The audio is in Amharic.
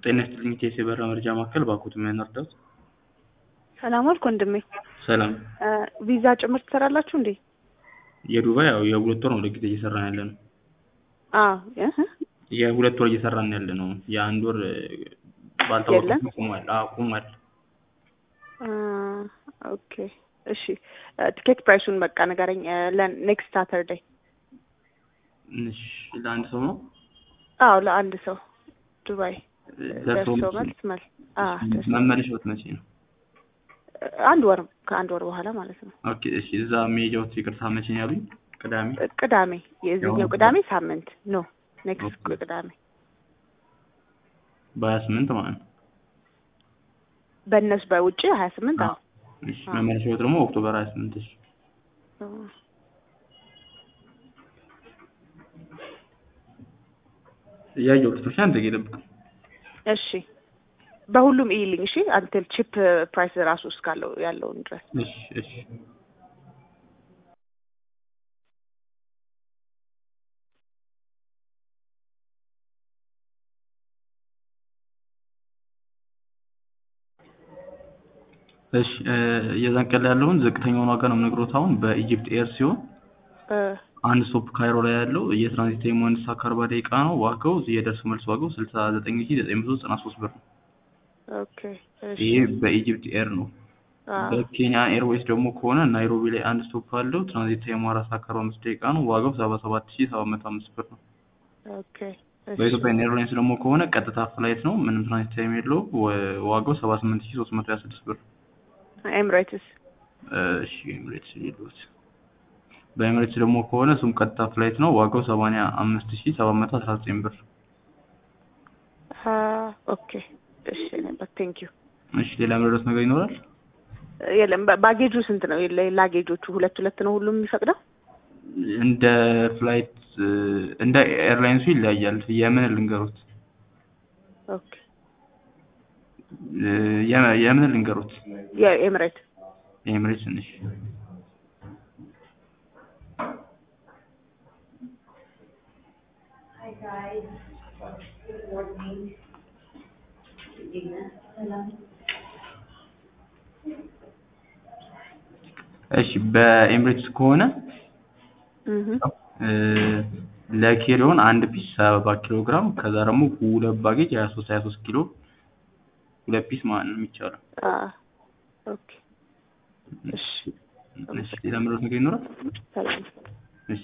ጤና ይስጥልኝ ቴስ የበራ መረጃ ማዕከል ባኮት ምን እርዳት? ሰላም ዋልክ ወንድሜ። ሰላም። ቪዛ ጭምር ትሰራላችሁ እንዴ? የዱባይ ያው የሁለት ወር ነው ለጊዜ እየሰራን ያለ ነው። አዎ እህ የሁለት ወር እየሰራን ያለ ነው። የአንድ ወር ባልታወቀ የለም? ቁሟል። አዎ ቁሟል። አ፣ ኦኬ እሺ። ቲኬት ፕራይሱን በቃ ንገረኝ ለኔክስት ሳተርዴይ። እሺ ለአንድ ሰው ነው አዎ ለአንድ ሰው ዱባይ ደርሶ ደርሶ መልስ? መልስ መልስ አ ደርሶ መመለሻዎት መቼ ነው? አንድ ወር ከአንድ ወር በኋላ ማለት ነው። ኦኬ እሺ እዛ መሄጃዎት ይቅርታ መቼ ነው ያሉኝ? ቅዳሜ ቅዳሜ የዚህኛው ያው- ቅዳሜ ሳምንት ኖ ኔክስት ኦኬ። ቅዳሜ በሀያ ስምንት ማለት ነው። በእነሱ በውጭ ሀያ ስምንት አዎ እሺ አዎ። መመለሻዎት ደግሞ ኦክቶበር ሀያ ስምንት እሺ እያየሁት ነው። እሺ አንድ ደቂቃ ይጠብቁ። እሺ በሁሉም ኢሊንግ እሺ አንትል ቺፕ ፕራይስ ራሱ እስካለው ያለውን ድረስ እሺ እሺ እሺ እ የዛን ቀን ላይ ያለውን ዝቅተኛውን ዋጋ ነው የምነግሮት አሁን በኢጂፕት ኤር ሲሆን እ አንድ ስቶፕ ካይሮ ላይ ያለው የትራንዚት ታይሙ አንድ ሰዓት ከአርባ ደቂቃ ነው። ዋጋው የደርሶ መልስ ዋጋው ስልሳ ዘጠኝ ሺ ዘጠኝ መቶ ዘጠና ሶስት ብር ነው። ኦኬ እሺ ይሄ በኢጂፕት ኤር ነው። አ በኬንያ ኤርዌይስ ደግሞ ከሆነ ናይሮቢ ላይ አንድ ስቶፕ አለው። ትራንዚት ታይሙ አራት ሰዓት ከአርባ አምስት ደቂቃ ነው። ዋጋው ሰባ ሰባት ሺ ሰባት መቶ አምስት ብር ነው። ኦኬ እሺ በኢትዮጵያ ኤርላይንስ ደግሞ ከሆነ ቀጥታ ፍላይት ነው። ምንም ትራንዚት ታይም የለውም። ወ- ዋጋው ሰባ ስምንት ሺ ሶስት መቶ ሀያ ስድስት ብር ኤምሬትስ እሺ ኤምሬትስ የለውት። በኤምሬትስ ደግሞ ከሆነ እሱም ቀጥታ ፍላይት ነው። ዋጋው ሰማንያ አምስት ሺ ሰባት መቶ አስራ ዘጠኝ ብር። አ ኦኬ እሺ ነበር ቴንክ ዩ እሺ ሌላ መረዳት ነገር ይኖራል? የለም ባ- ባጌጁ ስንት ነው? የለ- ላጌጆቹ ሁለት ሁለት ነው ሁሉም የሚፈቅደው? እንደ ፍላይት እ፣ እንደ ኤርላይንሱ ይለያያል። የምን ልንገሩት? ኦኬ እ፣ የ- የምን ልንገሩት? የኤምሬት የኤምሬትስ ትንሽ እሺ በኤምሬትስ ከሆነ እህ እ፣ ለኬሪዮን አንድ ፒስ ሰባ ኪሎ ግራም ከዛ ደግሞ ሁለት ባጌጅ ሀያ ሶስት ሀያ ሶስት ኪሎ ሁለት ፒስ ማለት ነው የሚቻለው። አ ኦኬ እሺ እሺ ሌላ መረዳት ነገር ይኖራል? ሰላም